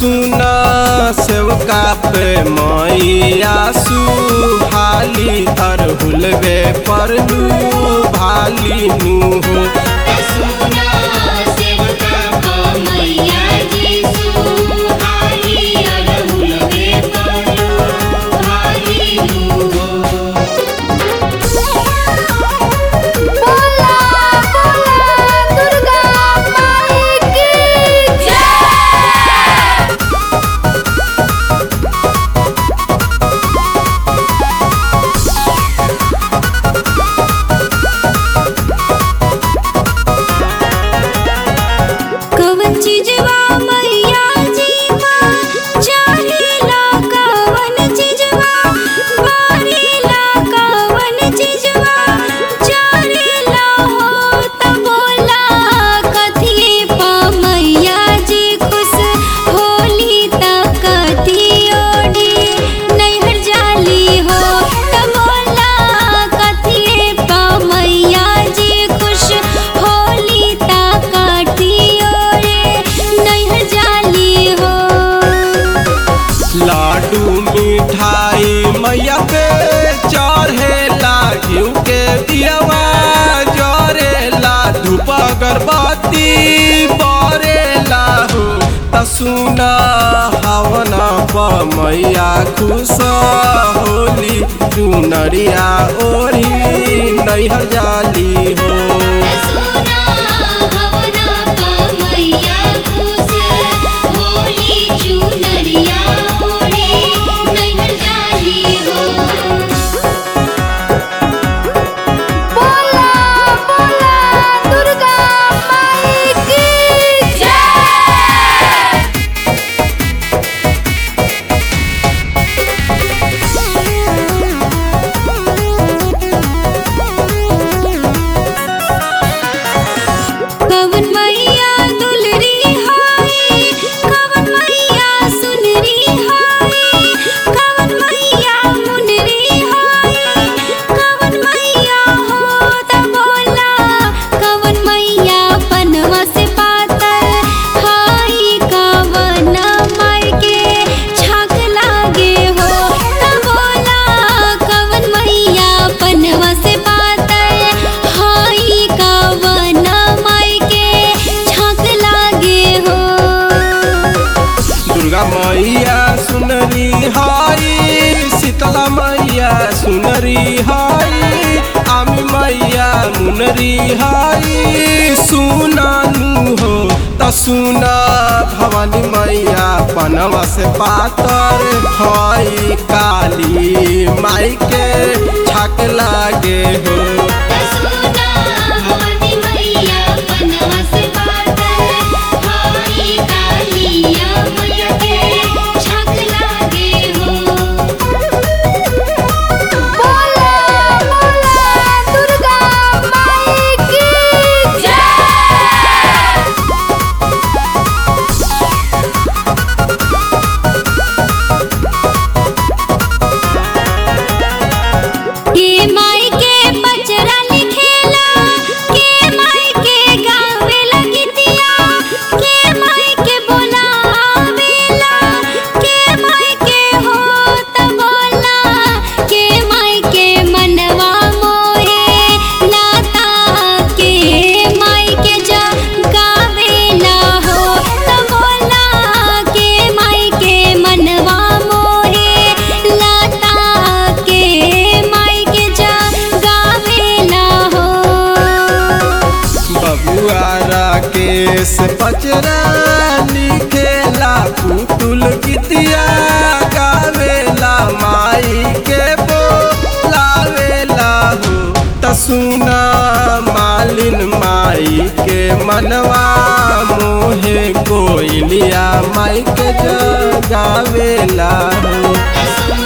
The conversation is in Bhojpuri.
सुना सेवका पे मैया सुहाली अरहुलवे पर भाली नु हो सुना सेवका को मैया जी सुहाई अरहुलवे परो भाली नु बोला बोला दुर्गा माई की जय कवन चीजवा मैया जी माँ चाहेला कवन चीजवा बारेला कवन चीजवा चाहेला हो त बोला कथी पा मैया जी खुश होली त कथी ओढ़ी नैहर जाली हो त बोला कथी पा मैया जी खुश होली त कथी ओढ़े नैहर जाली हो लाडू मिठाई मैया पे चढ़ेला घिउ के दियवा जरेला धूप अगरबत्ती बरेला हो त सुना हवना प मैया खुश होली चुनरिया ओढ़ी नैहर जाली हो सुना हवना का मैया खुश होली चुनरिया ओढ़े नैहर जाली हो बोला बोला दुर्गा माई की जय कवन मैया दुलरी हाय कवन मैया सुनरी हाय कवन मैया मुनरी हाय कवन मैया हो त बोला कवन मैया पनवा से पातर हाय कवन माई के छाक लागे हो त बोला कवन मैया पनवा से पातर हाय कवन माई के छाक लागे हो दुर्गा मैया सुनरी हाई शीतला मैया सुनरी हाई आमी मैया मुनरी हाई सुनानु हो त सुना भवानी मैया पनवा से पातर हाई काली माई के छाक लागे हो सुना हवनी मैया पनवा से पातर हाई कालिया मैया के छाक लागे हो बोला बोला दुर्गा माई की जय के माई के बचरा लिखेला के माई के गावे लगतिया के माई के बोलावेला के माई के हो त बोला के माई के मनवा मोहे लाता के माई के जा गावेला हो त बोला के माई के मनवा मोहे लाता के माई के जा गावेला हो बबुआ राकेश पचरा लिखेला पुतुल गीतिया गावेला माई के बोलावेला हो त सुना मालिन माई के मनवा मोहे कोइलिया माई के जगावेला हो सुना